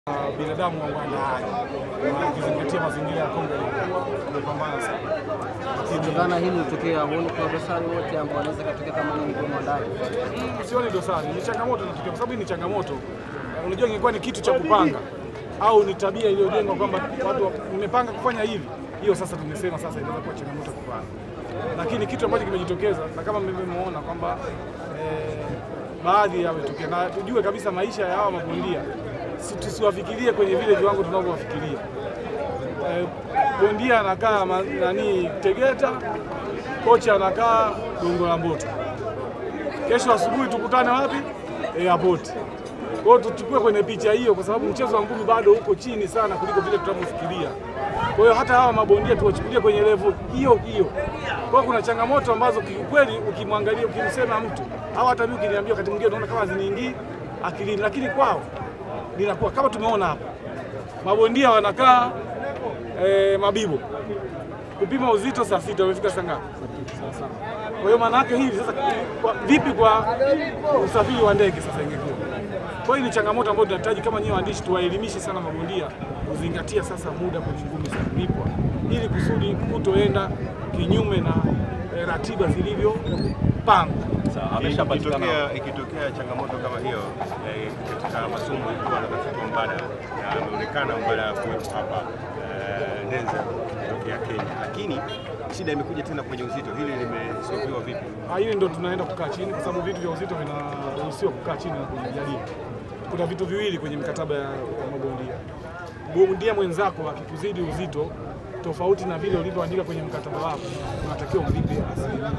binadamu wa uandaaji ukizingatia mazingira ya kombe umepambana sana. Kutokana hili litokea, huoni kuna dosari wote ambao wanaweza katokea kama ni kwa mwandaji? Sioni dosari, ni changamoto inatokea, kwa sababu hii ni changamoto. Eh, Unajua, ingekuwa ni kitu cha kupanga au ni tabia iliyojengwa kwamba watu wa- nimepanga kufanya hivi, hiyo sasa tumesema sasa inaweza kuwa changamoto kupanga, lakini kitu ambacho kimejitokeza na kama mmemwona kwamba eh, baadhi yametokea, na tujue kabisa maisha ya hawa mabondia si- tusiwafikirie kwenye vile viwango tunavyowafikiria. Eh, bondia anakaa ma- nani Tegeta, kocha anakaa Gongo la Mboto kesho asubuhi tukutane wapi? Airport. Kwa hiyo tuchukue kwenye picha hiyo, kwa sababu mchezo wa ngumi bado uko chini sana kuliko vile tunavyofikiria. Kwa hiyo hata hawa mabondia tuwachukulie kwenye level hiyo hiyo. Kwa hiyo kuna changamoto ambazo kiukweli, ukimwangalia ukimsema mtu au hata mimi ukiniambia, wakati mwingine unaona kama haziniingii akilini, lakini kwao linakuwa kama tumeona hapa, mabondia wanakaa eh, Mabibo kupima uzito saa sita, wamefika saa ngapi? Kwa hiyo maana yake hivi sasa, kwa, vipi kwa usafiri wa ndege sasa ingekuwa? Kwa hiyo ni changamoto ambayo tunahitaji kama nyinyi waandishi tuwaelimishe sana mabondia kuzingatia sasa muda kwenye ngumi za kulipwa, ili kusudi kutoenda kinyume na eh, ratiba zilivyopangwa. Ikitokea ikitokea changamoto kama hiyo eh, katika masomo ilikuwa na rafiki mbadala na ameonekana mbadala kuwepo hapa eh, Denzel kutokea Kenya, lakini shida imekuja tena kwenye uzito. Hili limesolviwa vipi? Ah, Hili ndo tunaenda kukaa chini, kwa sababu vitu vya uzito vinaruhusiwa kukaa chini na kujadili. Kuna vitu viwili kwenye mikataba ya, ya mabondia. Bondia mwenzako akikuzidi uzito tofauti na vile ulivyoandika kwenye mkataba wako, unatakiwa umlipe asilimia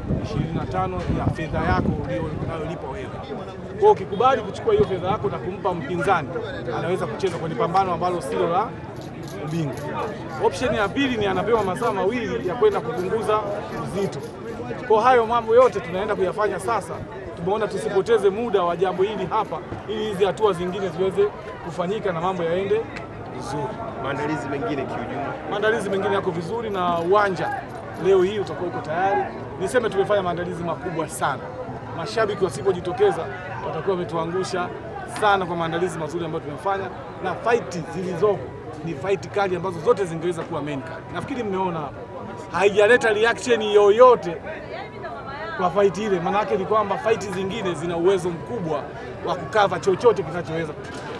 25 ya fedha yako unayolipa wewe. Kwa hiyo ukikubali kuchukua hiyo fedha yako na kumpa mpinzani, anaweza kucheza kwenye pambano ambalo silo la ubingwa. Option ya pili ni anapewa masaa mawili ya kwenda kupunguza uzito. Kwa hayo mambo yote tunaenda kuyafanya sasa. Tumeona tusipoteze muda wa jambo hili hapa, ili hizi hatua zingine ziweze kufanyika na mambo yaende vizuri. Maandalizi mengine kiujumla Maandalizi mengine yako vizuri na uwanja leo hii utakuwa uko tayari. Niseme tumefanya maandalizi makubwa sana. Mashabiki wasipojitokeza watakuwa wametuangusha sana kwa maandalizi mazuri ambayo tumefanya, na fight zilizoko ni fight kali ambazo zote zingeweza kuwa main card. Nafikiri mmeona hapa, haijaleta reaction yoyote kwa fight ile. Maana yake ni kwamba fight zingine zina uwezo mkubwa wa kukava chochote kinachoweza kutokea.